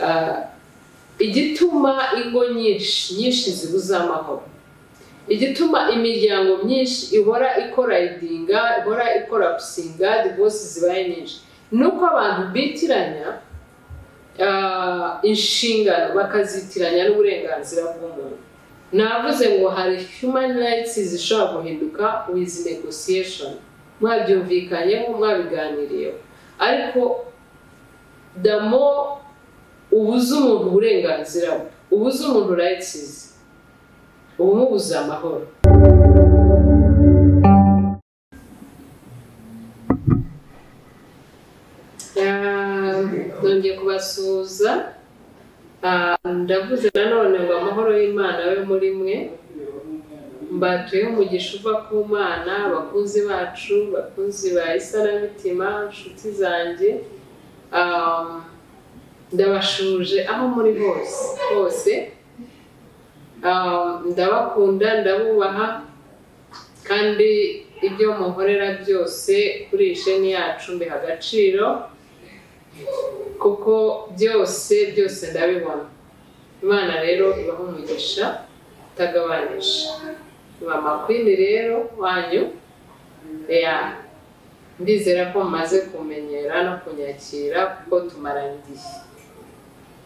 Ah, igituma ingo nyinshi nyinshi zibuze amahoro igituma imiryango myinshi ihora ikorayidinga ihora ikolapusinga divorce zibaye nyinshi ni uko abantu bitiranya ah, inshingano bakazitiranya n'uburenganzira bw'umuntu navuze ngo hari human rights zishobora guhinduka with negotiation mwabyumvikanyeho mwabiganiriyeho ariko the more ubuze umuntu uburenganzira bwe ubuze umuntu rights ze uba umubuze amahoro Ah, nongeye kubasuhuza Ah, ndavuze nanone ngo amahoro y'imana abe muri mwe mbatuye umugisha uva ku mana abakunzi bacu abakunzi ba isaramitima inshuti zanjye Ah, ndabashuje aho muri hose hose Ah, ndabakunda ndabubaha kandi ibyo muhorera byose kuri iyi sheni yacu mbiha agaciro kuko byose byose ndabibona imana rero ibaha umugisha utagabanije iba makwini rero wanyu ya ndizera ko mumaze kumenyera no kunyakira kuko tumarana igihe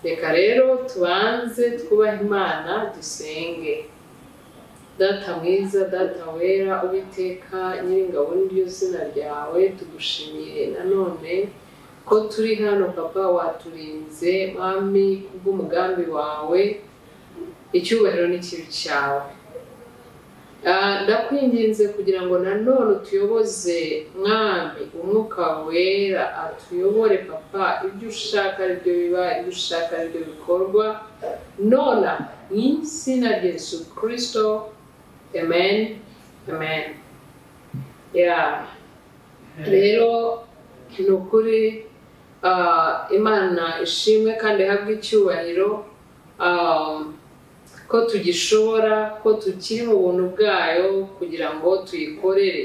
reka rero tubanze twubahe imana dusenge data mwiza data wera uwiteka nyiringabo n'iryo zina ryawe tugushimiye nanone ko turi hano papa waturinze mwami kubw'umugambi wawe icyubahiro n'ikibi cyawe Ah, ndakwinginze kugira ngo nanone utuyoboze mwami umwuka wera atuyobore papa ibyo ushaka aribyo biba ibyo ushaka aribyo bikorwa nona mu izina rya yesu kirisito amen amen yeah. rero ni ukuri ah, imana ishimwe kandi ihabwe icyubahiro ah, ko tugishobora ko tukiri mu buntu bwayo kugira ngo tuyikorere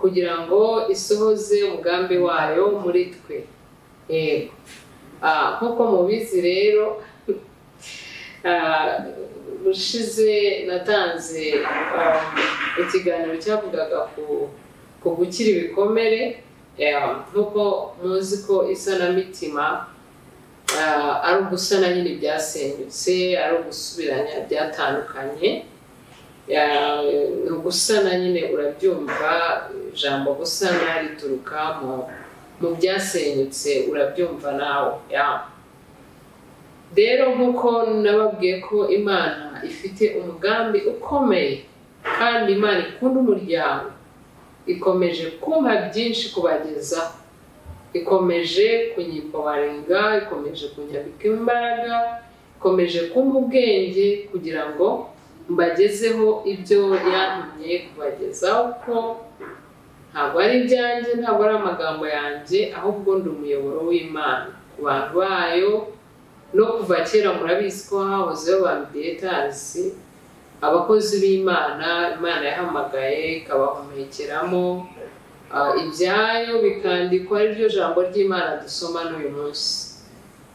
kugira ngo isohoze umugambi wayo muri twe yego Ah, nk'uko mubizi rero ah, ushize natanze ah, ikiganiro cyavugaga ku ku gukira ibikomere Yeah, nk'uko muzi ko isanamitima Ah, ari ugusana nyine ibyasenyutse ari ugusubiranya byatandukanye Ah, ni ugusana nyine urabyumva ijambo gusana rituruka mu mu byasenyutse urabyumva nawe yeah. rero nk'uko nababwiye ko imana ifite umugambi ukomeye kandi imana ikunda umuryango ikomeje kumpa byinshi kubagezaho ikomeje kunyipobarenga ikomeje kunyabika imbaraga ikomeje kumpa ubwenge kugira ngo mbagezeho ibyo yantumye kubagezaho ko ntabwo ari ibyanjye ntabwo ari amagambo yanjye ahubwo ndi umuyoboro w'imana ku bantu bayo no kuva kera murabizi ko hahozeho ba mediyetazi abakozi b'imana imana yahamagaye ikabahumekeramo Ah, ibyayo bikandikwa ariryo jambo ry'imana dusoma n'uyu munsi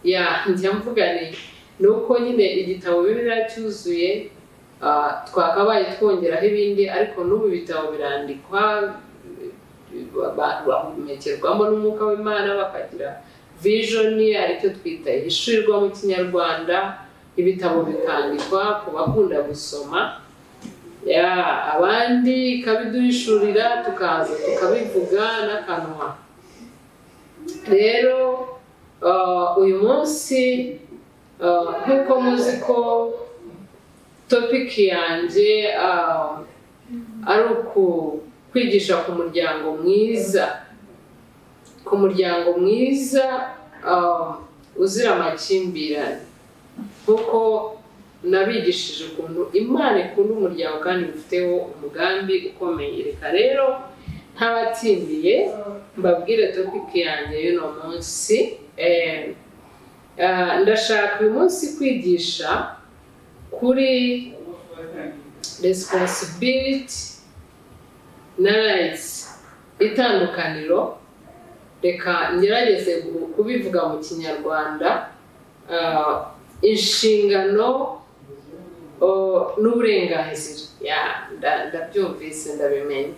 ya njya mvuga ni ni uko nyine igitabo bibiliya cyuzuye ah, twakabaye twongeraho ibindi ariko n'ubu ibitabo birandikwa abantu bahumekerwamo n'umwuka w'imana bakagira vijoni aricyo twita ihishurirwa mu kinyarwanda ibitabo bikandikwa ku bakunda gusoma ya abandi ikabiduhishurira tukaza tukabivuga n'akanwa rero ah, uyu munsi ah, nk'uko muzi ko topiki yanjye ah, ari uku kwigisha ku muryango mwiza ku muryango mwiza ah, uzira amakimbirane kuko nabigishije ukuntu imana ikunda umuryango kandi bifiteho umugambi ukomeye reka rero ntabatindiye mbabwire topiki yanjye y'uno munsi Eh, ah, ndashaka uyu munsi kwigisha kuri responsibility na rights itandukaniro reka ngerageze kubivuga mu kinyarwanda ah, inshingano oh, n'uburenganzira Ya, nda- ndabyumvise ndabimenye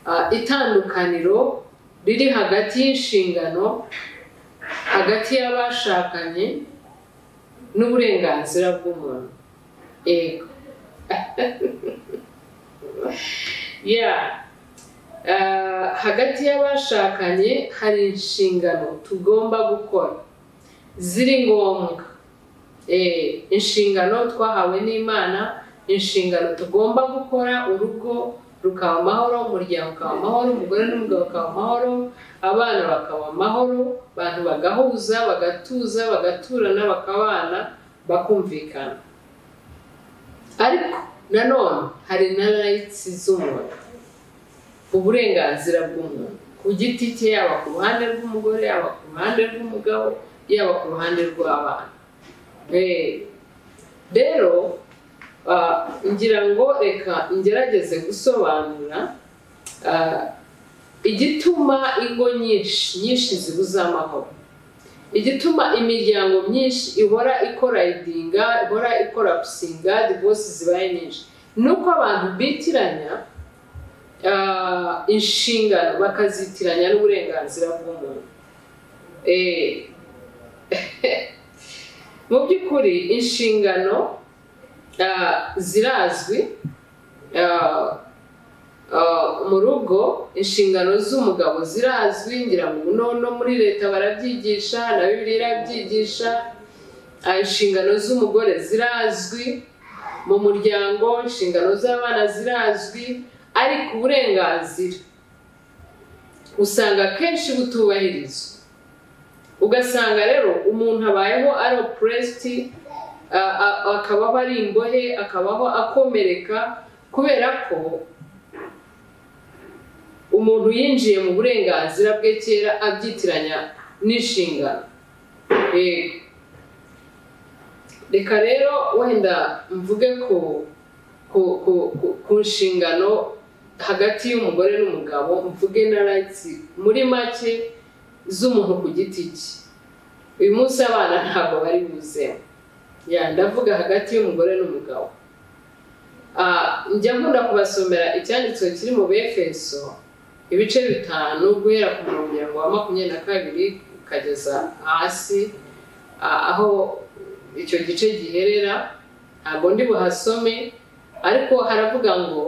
Ah, itandukaniro riri hagati y'inshingano hagati y'abashakanye n'uburenganzira bw'umuntu yego ya Ah, hagati y'abashakanye hari inshingano tugomba gukora ziri ngombwa Eh, inshingano twahawe n'imana inshingano tugomba gukora urugo rukaba amahoro umuryango ukaba amahoro umugore n'umugabo bakaba amahoro abana bakaba amahoro abantu bagahuza bagatuza bagaturana bakabana bakumvikana ariko nanone hari na rayitsi z'umuntu uburenganzira bw'umuntu ku giti cye yaba ku ruhande rw'umugore yaba ku ruhande rw'umugabo yaba ku ruhande rw'abana Eh, rero ah, ngira ngo reka ngerageze gusobanura ah, igituma ingo nyinshi nyinshi zibuze amahoro igituma imiryango myinshi ihora ikora idinga ihora ikora gusinga divorce zibaye nyinshi ni uko abantu bitiranya ah, inshingano bakazitiranya n'uburenganzira bw'umuntu Eh, mu by'ukuri inshingano ah, zirazwi Ah, ah, mu rugo inshingano z'umugabo zirazwi ngira ngo no no muri leta barabyigisha na bibiliya irabyigisha Ah, inshingano z'umugore zirazwi mu muryango inshingano z'abana zirazwi ariko uburenganzira usanga akenshi butubahirizwa ugasanga rero umuntu abayeho ari opuresiti akabaho ari imbohe akabaho akomereka kubera ko umuntu yinjiye mu burenganzira bwe kera abyitiranya n'inshingano Yego. reka rero wenda mvuge ku ku ku ku- ku nshingano hagati y'umugore n'umugabo mvuge na rayitsi muri make z'umuntu ku giti cye uyu munsi abana ntabwo bari buzemo ya ndavuga hagati y'umugore n'umugabo Ah, njya nkunda kubasomera icyanditse kiri mu befeso ibice bitanu guhera ku mirongo irindwi wa makumyabiri na kabiri ukageza hasi ah, aho icyo gice giherera ntabwo ndi buhasome ariko haravuga ngo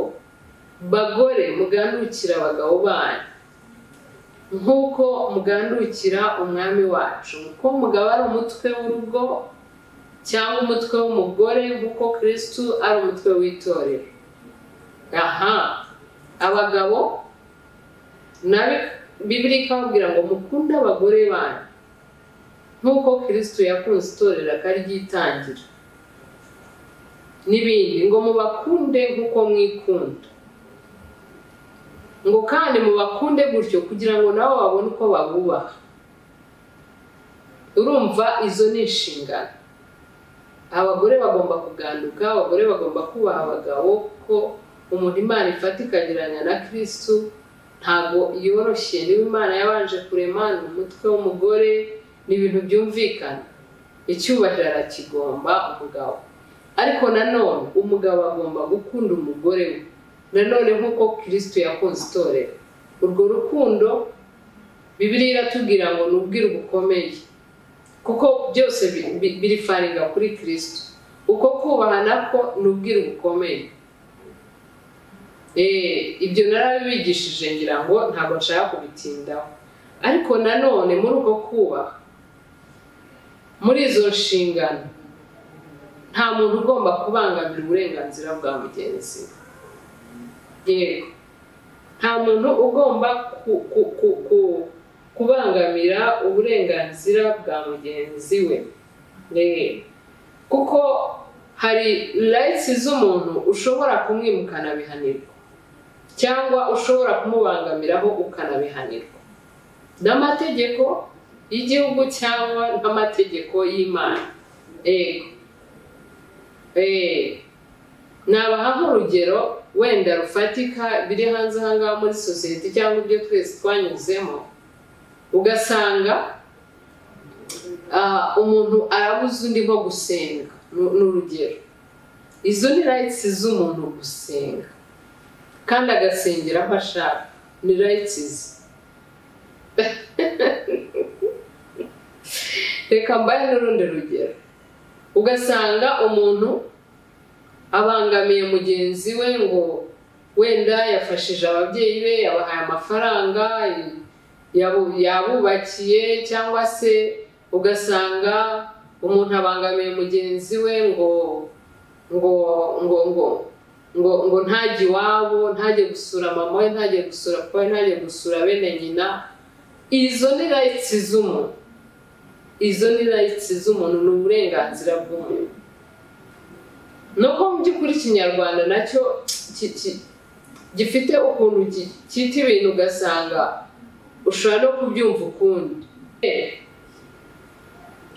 bagore mugandukira abagabo banyu nk'uko mugandukira umwami wacu ko umugabo ari umutwe w'urugo cyangwa umutwe w'umugore nk'uko kirisitu ari umutwe w'itorero aha abagabo na bibiri ikababwira ngo mukunde abagore banyu nk'uko kirisitu yakunze itorero akaryitangira n'ibindi ngo mubakunde nk'uko mwikunda ngo kandi mubakunde gutyo kugira ngo nabo babone uko babubaha urumva izo ni inshingano abagore bagomba kuganduka abagore bagomba kubaha abagabo kuko umuntu imana ifata ikagereranya na kirisitu ntabwo yoroshye niba imana yabanje kurema ni umutwe w'umugore ni ibintu byumvikana icyubahiro arakigomba umugabo ariko nanone umugabo agomba gukunda umugore we nanone nk'uko kirisitu yakunze itorero urwo rukundo bibiliya iratubwira ngo ni ubwira bukomeye kuko byose bi- bi- birifaringa kuri kirisitu uko kubaha nako ni ubwira bukomeye Eh, ibyo narabibigishije ngira ngo ntabwo nshaka kubitindaho ariko nanone muri uko kubaha muri izo nshingano nta muntu ugomba kubangamira uburenganzira bwa mugenzi we yego nta muntu ugomba ku- ku- ku- ku- kubangamira uburenganzira bwa mugenzi we Yego. kuko hari rayitsi z'umuntu ushobora kumwimuka anabihanirwa cyangwa ushobora kumubangamiraho ukanabihanirwa n'amategeko y'igihugu cyangwa n'amategeko y'imana yego Eh, nabaha nk'urugero wenda rufatika biri hanze aha ngaha muri sosiyete cyangwa ibyo twese twanyuzemo ugasanga Ah, umuntu arabuze undi nko gusenga Ni- ni urugero izo ni rights z'umuntu gusenga kandi agasengera aho ashaka ni rights ze reka mbahe n'urundi rugero ugasanga umuntu abangamiye mugenzi we ngo wenda yafashije ababyeyi be yabahaye amafaranga yabu- yabubakiye cyangwa se ugasanga umuntu abangamiye mugenzi we ngo ngo ngo ngo ngo ngo ntajye iwabo ntajye gusura mama we ntajye gusura papa we ntajye gusura bene nyina izo ni rights z'umuntu izo ni rights z'umuntu ni uburenganzira bw'umuntu nuko mu by'ukuri ikinyarwanda nacyo ki- ki- gifite ukuntu ki- cyita ibintu ugasanga ushobora no kubyumva ukundi Eh,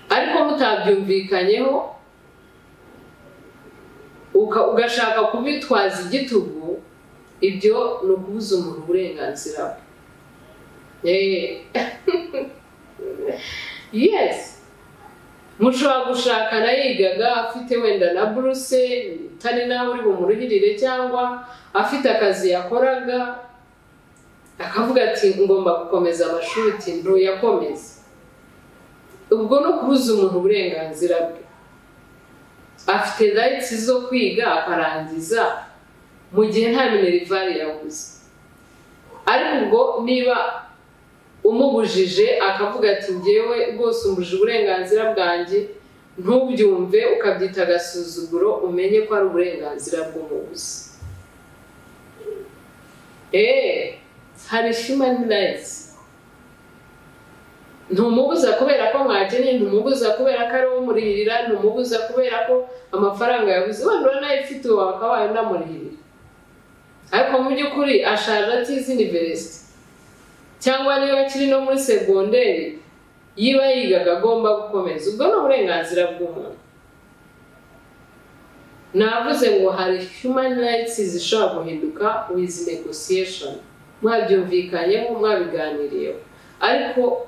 ariko mutabyumvikanyeho uka- ugashaka kubitwaza igitugu ibyo ni ukubuza umuntu uburenganzira bwe Eh. yes mushobora gushakana yigaga afite wenda na buruse utari nawe uri bumuruhirire cyangwa afite akazi yakoraga akavuga ati ngomba gukomeza amashuri ati ntuyakomeze ubwo no kubuza umuntu uburenganzira bwe afite rayitsi zo kwiga akarangiza mu gihe nta minerivari yabuze ariko ubwo niba umubujije akavuga ati ngewe rwose umbuje uburenganzira bwanjye ntubyumve ukabyita agasuzuguro umenye ko ari uburenganzira bw'umubuzi eee hari human rights ntumubuza kubera ko mwakenye ntumubuza kubera ko ari uwo muririra ntumubuza kubera ko amafaranga yabuze wenda urabona ayifite ubu bakaba banamurihirira ariko mu by'ukuri ashaje atize iniveresite cyangwa niba akiri no muri segonderi yiba yigaga agomba gukomeza ubwo ni uburenganzira bw'umuntu navuze ngo hari human rights zishobora guhinduka with negotiation mwabyumvikanyeho mwabiganiriyeho ariko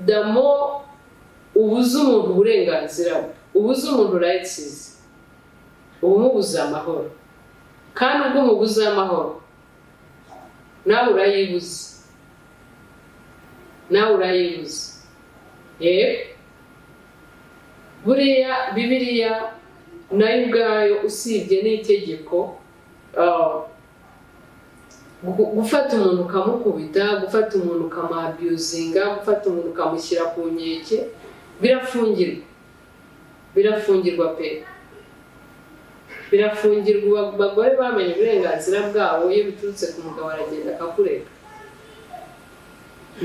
the more ubuze umuntu uburenganzira bwe ubuze umuntu rights ze uba umubuze amahoro kandi ubwo umubuze amahoro nawe urayibuze nawe urayibuze yego buriya bibiriya nayo ubwayo usibye n'itegeko ah, gu- gufata umuntu ukamukubita gufata umuntu ukamabiyuzinga gufata umuntu ukamushyira ku nkeke birafungirwa birafungirwa pe birafungirwa abagore bamenye uburenganzira bwabo iyo biturutse ku mugabo aragenda akakureka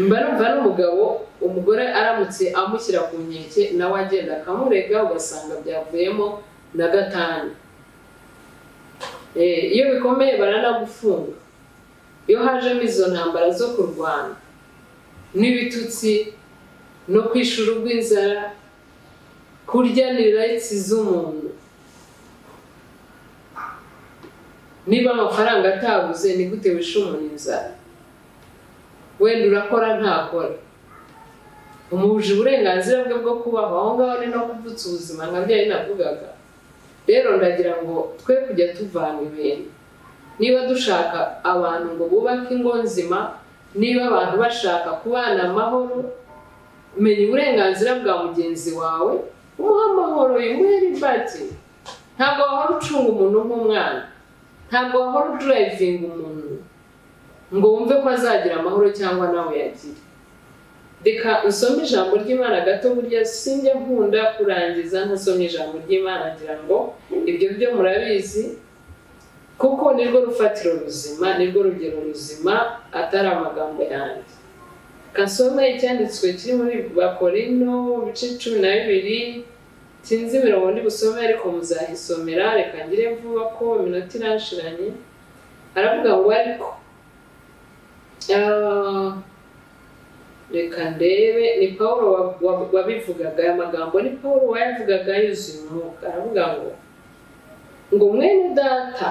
mba numva n'umugabo umugore aramutse amushyira ku nkeke nawe agenda akamurega ugasanga byavuyemo na gatanu Eh, iyo bikomeye baranagufunga iyo hajemo izo ntambara zo kurwana n'ibitutsi no kwishura urw'inzara kurya ni rayitsi z'umuntu niba amafaranga atabuze ni gute wishe umuntu inzara wenda urakora ntakora umuhuje uburenganzira bwe bwo kubaho aho ngaho ni no kuvutsa ubuzima nka byari navugaga rero ndagira ngo twe kujya tuvana ibintu niba dushaka abantu ngo bubake ingo nzima niba abantu bashaka kubana amahoro menya uburenganzira bwa mugenzi wawe umuhe amahoro imuhe ribati ntabwo wahora ucunga umuntu nk'umwana ntabwo wahora udurayivinga umuntu ngo wumve ko azagira amahoro cyangwa nawe yagira reka usome ijambo ry'imana gato burya sinjya nkunda kurangiza ntasomye ijambo ry'imana ngira ngo ibyo byo murabizi kuko nirwo rufatiro ruzima nirwo rugero ruzima atari amagambo yanjye kasome icyanditswe kiri muri bakorino ibice cumi na bibiri sinzi imirongo ndi busome ariko muzahisomera reka ngire vuba ko iminota irashiranye aravuga ngo ariko Ah, reka ndebe ni paul wa- wa- wabivugaga aya magambo ni paul wayavugaga yuzuye umwuka aravuga ngo ngo mwene data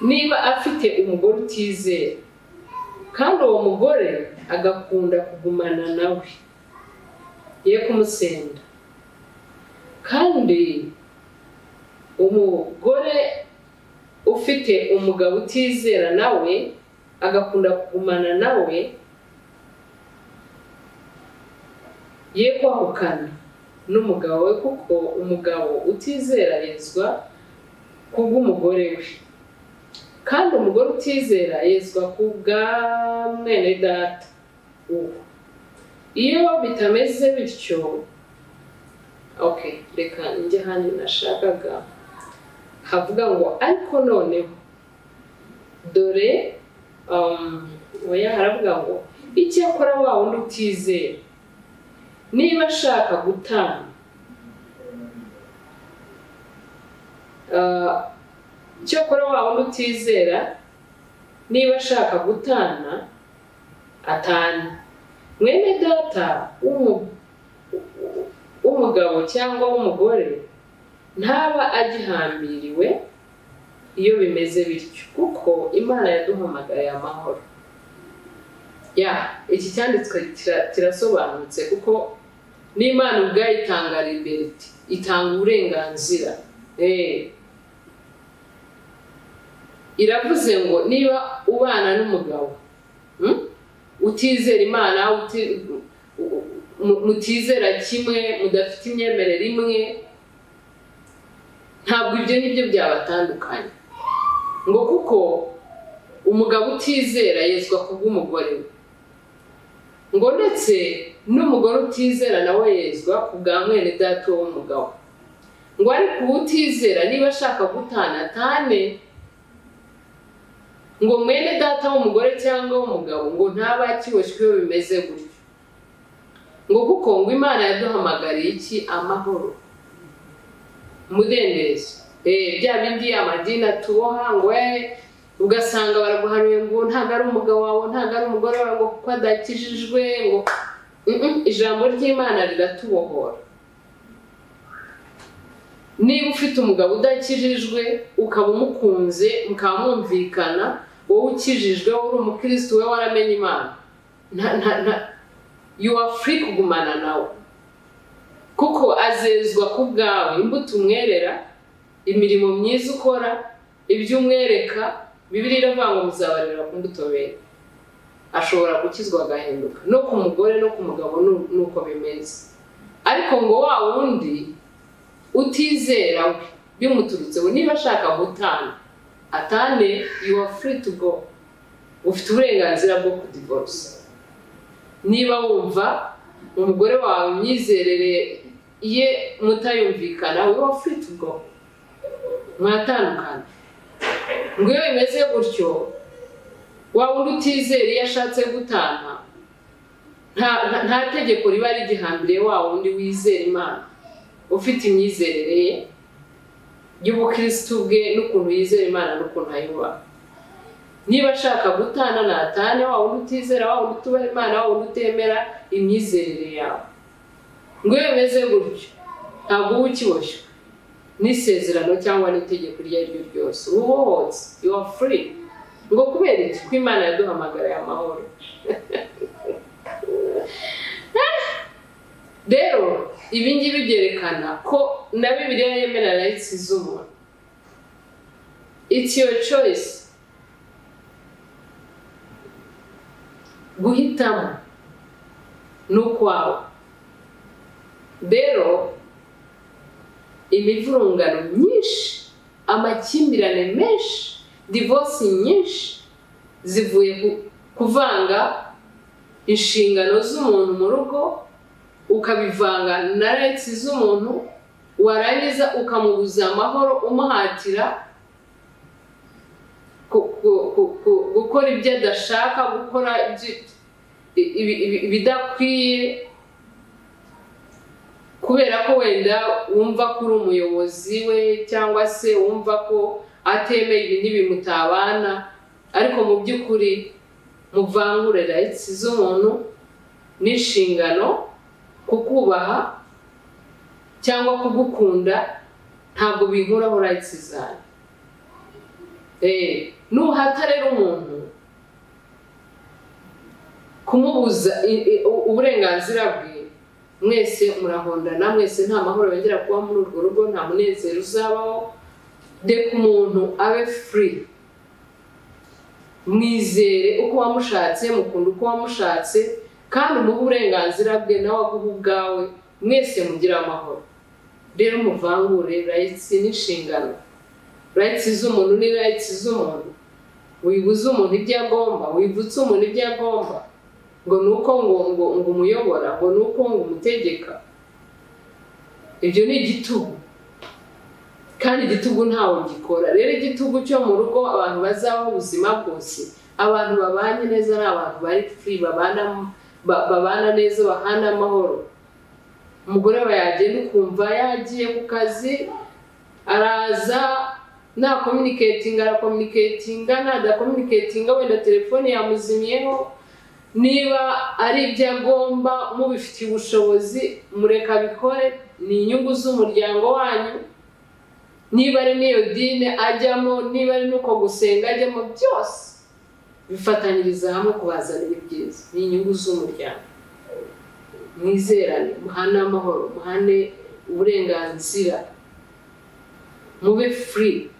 niba afite umugore utizera kandi uwo mugore agakunda kugumana nawe ye kumusenda kandi umugore ufite umugabo utizera nawe agakunda kugumana nawe ye kwahukana n'umugabo we kuko umugabo utizera yezwa kubw'umugore we kandi umugore utizera yezwa kubwa mwene data uwo iyo bitameze bityo ok reka njye hano nashakaga havuga ngo ariko noneho dore um, oya haravuga ngo icyakora wa wundi utizera niba ashaka gutanga Ah, icyakora wa wundi utizera niba ashaka gutana atanu mwene data w'umu- w'umugabo cyangwa w'umugore ntaba agihambiriwe iyo bimeze bityo kuko imana yaduhamagariye amahoro ya iki cyanditswe kira- kirasobanutse kuko n'imana ubwayo itanga liberty itanga uburenganzira Eh. iravuze ngo niba ubana n'umugabo hmm? utizera imana uti- mu- mutizera kimwe mudafite imyemerere imwe ntabwo ibyo ni byo byabatandukanya ngo kuko umugabo utizera yezwa ku bw'umugore we ngo ndetse n'umugore utizera nawe yezwa ku bwa mwene data w'umugabo ngo ariko uwo utizera niba ashaka gutana atane ngo mwene data w'umugore cyangwa w'umugabo ngo ntaba akiboshywe iyo bimeze gutyo ngo kuko ngo imana yaduhamagariye iki amahoro umudendezo Eh, bya bindi amadini atuboha ngo eh, ugasanga baraguhanuye ngo ntabwo ari umugabo wawe ntabwo ari umugore wawe ngo kuko adakijijwe ngo Mm, mm, ijambo ry'imana riratubohora niba ufite umugabo udakijijwe ukaba umukunze mukaba mwumvikana wowe ukijijwe wowe uri umukirisitu we waramenye imana nta nta nta you are free kugumana nawe kuko azezwa ku bwawe imbuto umwerera imirimo myiza ukora ibyo umwereka bibiri iravuga ngo muzabarira ku mbuto bera ashobora gukizwa agahinduka no ku mugore no ku mugabo nu- nuko bimeze ariko ngo wa wundi utizera we bimuturutseho niba ashaka gutana atane you are free to go ufite uburenganzira bwo kudivorce niba wumva umugore wawe imyizerere ye mutayumvikana wowe ufite ubwo mwatandukana ngo iyo bimeze gutyo wa wundi utizera iyo ashatse gutana nta nta- nta tegeko riba rigihambiriye wa wundi wizera imana ufite imyizerere ye y'ubukirisitu bwe n'ukuntu yizera imana n'ukuntu ayubaha niba ashaka gutana natane wa wundi utizera wa wundi utubaha imana wa wundi utemera imyizerere yawe ngo iyo bimeze gutyo ntabwo uba ukiboshywe n'isezerano cyangwa n'itegeko iryo ari ryo ryose uba ubohotse you are free ngo kubera iki ko imana yaduhamagariye amahoro rero ibi ngibi byerekana ko na bibiliya yemera rayitsi z'umuntu it's your choice guhitamo ni ukwawe rero imivurungano myinshi amakimbirane menshi divorce nyinshi zivuye ku- kuvanga inshingano z'umuntu mu rugo ukabivanga na rights z'umuntu warangiza ukamubuza amahoro umuhatira ku- ku- ku- ku- gukora ibyo adashaka gukora ibyo- ibi- ibi- ibidakwiye kubera ko wenda wumva ko uri umuyobozi we cyangwa se wumva ko atemeye ibi n'ibimutabana ariko mu by'ukuri muvangure rayitsi z'umuntu n'inshingano kukubaha cyangwa kugukunda ntabwo binkuraho rayitsi zanyu Eh, nuhata rero umuntu kumubuza i- i- uburenganzira bwe mwese murahondana mwese nta mahoro yongera kuba muri urwo rugo nta munezero uzabaho reka umuntu abe furi mwizere uko wamushatse mukunda uko wamushatse kandi umuhe uburenganzira bwe nawe aguha ubwawe mwese mugire amahoro rero umuvangure rayitsi n'inshingano rayitsi z'umuntu ni rayitsi z'umuntu wibuze umuntu ibyo agomba wibutse umuntu ibyo agomba ngo ni uko ngo ngo ngo umuyobora ngo ni uko ngo umutegeka ibyo ni igitugu kandi igitugu ntawe gikora rero igitugu cyo mu rugo abantu bazabaho ubuzima bwose abantu babanye neza ari abantu bari furi babana ba- babana neza bahana amahoro umugore wawe yagenda ukumva yagiye ku kazi araza nta communicating arakominicatinga nadakominicatinga wenda telefone yamuzimiyeho niba ari ibyo agomba mubifitiye ubushobozi mureka abikore ni inyungu z'umuryango wanyu niba ari n'iyo dini ajyamo niba ari n'uko gusenga ajyamo byose bifatanyiriza hamwe kubazanira ibyiza ni inyungu z'umuryango mwizerane muhane amahoro muhane uburenganzira mube furi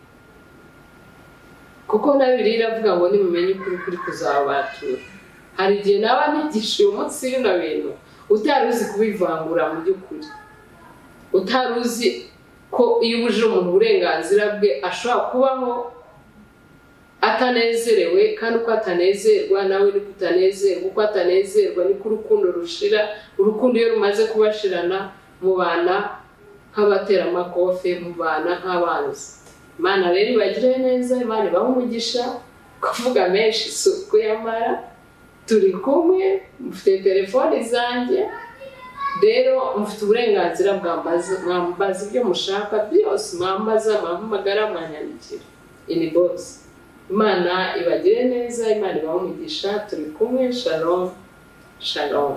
kuko na bibiliya iravuga ngo nimumenye ukuri kuri kuzabatura hari igihe naba ntigisha uyu munsi bino bintu utari uzi kubivangura mu by'ukuri utari uzi ko iyo ubujije umuntu uburenganzira bwe ashobora kubaho atanezerewe kandi uko atanezerwa nawe niko utanezerwa uko atanezerwa niko urukundo rushira urukundo iyo rumaze kubashirana mubana nk'abateramakofe mubana nk'abanzi imana rero ibagire neza imana ibahe umugisha kuvuga menshi si ukuyamara turi kumwe mufite telefoni zanjye rero mufite uburenganzira bwambaza mwambaza ibyo mushaka byose mwambaza mwampamagara mwanyandikira ini bogisi imana ibagire neza imana ibahe umugisha turi kumwe shalom shalom